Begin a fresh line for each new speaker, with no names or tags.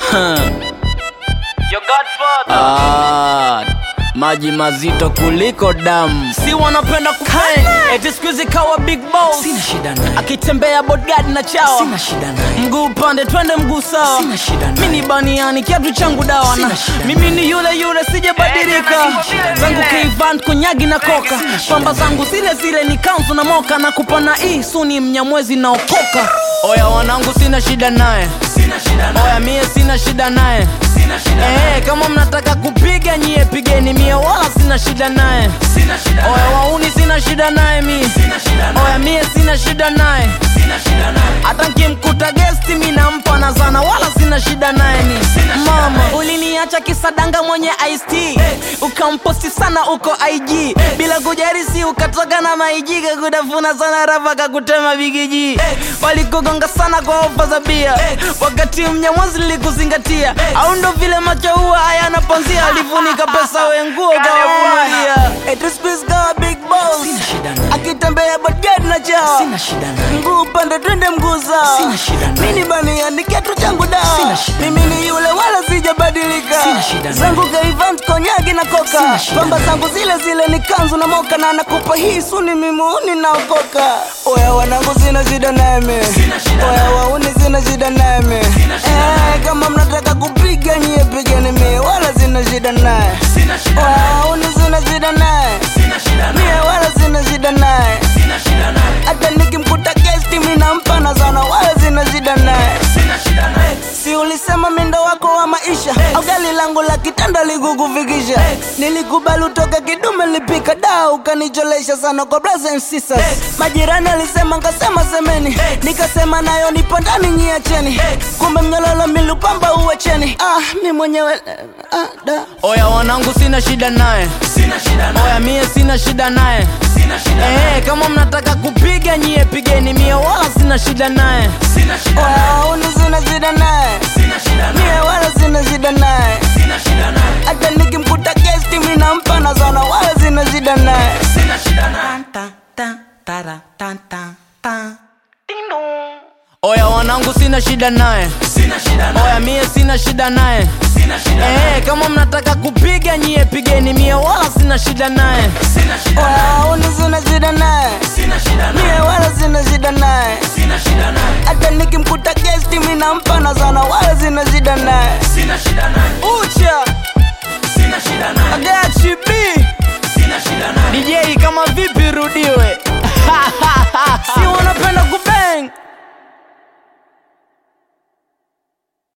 Your godfather.
Ah, maji mazito kuliko damu
Si wanapenda kupay. Eti siku hizi kawa big boss.
Sina shida naye.
Akitembea bodyguard na chao.
Sina shida naye.
Mguu upande twende mguu sawa.
Sina shida naye.
Mimi ni baniani kiatu changu dawa na
Sina shida
mimi ni yule yule sijabadilika. Zangu Kvan kunyagi na koka. Pamba zangu zile zile ni kanzu na moka na kupana hii suni mnyamwezi na okoka. Oya wanangu sina shida naye. Oya mie sina shida naye. Eh, kama mnataka kupiga nyie pigeni mie wala sina shida naye. Oya wauni sina shida naye mi. Oya mie sina shida naye. Hata nkimkuta gesti mi nampa na zana wala sina shida naye ni mama. Uliniacha kisadanga mwenye IST ukamposti sana uko IG bila kujarisi ukatoka na maijiga kutafuna sana rapa kakutema bigiji walikugonga sana kwa ofa za bia wakati mnyamwazi lilikuzingatia au ndo vile macho huwa hayana panzia alifunika pesa wenguo kawavumalia etuspiskawa big boss
Sina shida naye.
akitembea bodyguard na chawa
Sina shida naye.
mguu upande twende mguu sawa
Sina shida naye.
mini baniani kiatu changu dawa
Sina shida
mimi ni yule wala sijabadilika
Sina shida naye.
zangu kaivant konyagi na koka
Sina shida
pamba
naye.
zangu zile zile ni kanzu na moka na nakupa hii suni mimuni naokoka oya wanangu sina shida nami oya wauni sina shida nami eh, kama mnataka kupiga nyie pigeni mie wala sina shida naye oya wauni sina shida naye mie wala sina shida naye hata nikimkuta gesti mi nampa na sana wala sina shida naye si ulisema mindo wako wa maisha au gari langu la kitanda likukufikisha nilikubali utoke kidume lipika daa ukanicholesha sana kwa brothers and sisters majirani alisema nkasema semeni nikasema nayo nipo ndani nyiacheni kumbe mnyololo milupamba uwecheni ah, mi mwenyewe ah, da. oya wanangu sina shida naye oya mie sina shida naye Eh, kama mnataka kupiga nyie pigeni mie wala sina shida naye oya uni sina shida naye mie wala sina shida naye hata nikimkuta gesti mi nampa na sana wala sina shida naye oya wanangu sina shida naye oya mie sina shida naye Eh, kama mnataka kupiga nyie pigeni mie wala sina shida naye oya uni sina shida naye mie wala sina shida naye hata nikimkuta gesti mi nampa na sana wala sina shida naye ucha agachibi DJ kama vipi rudiwe si wanapenda kubeng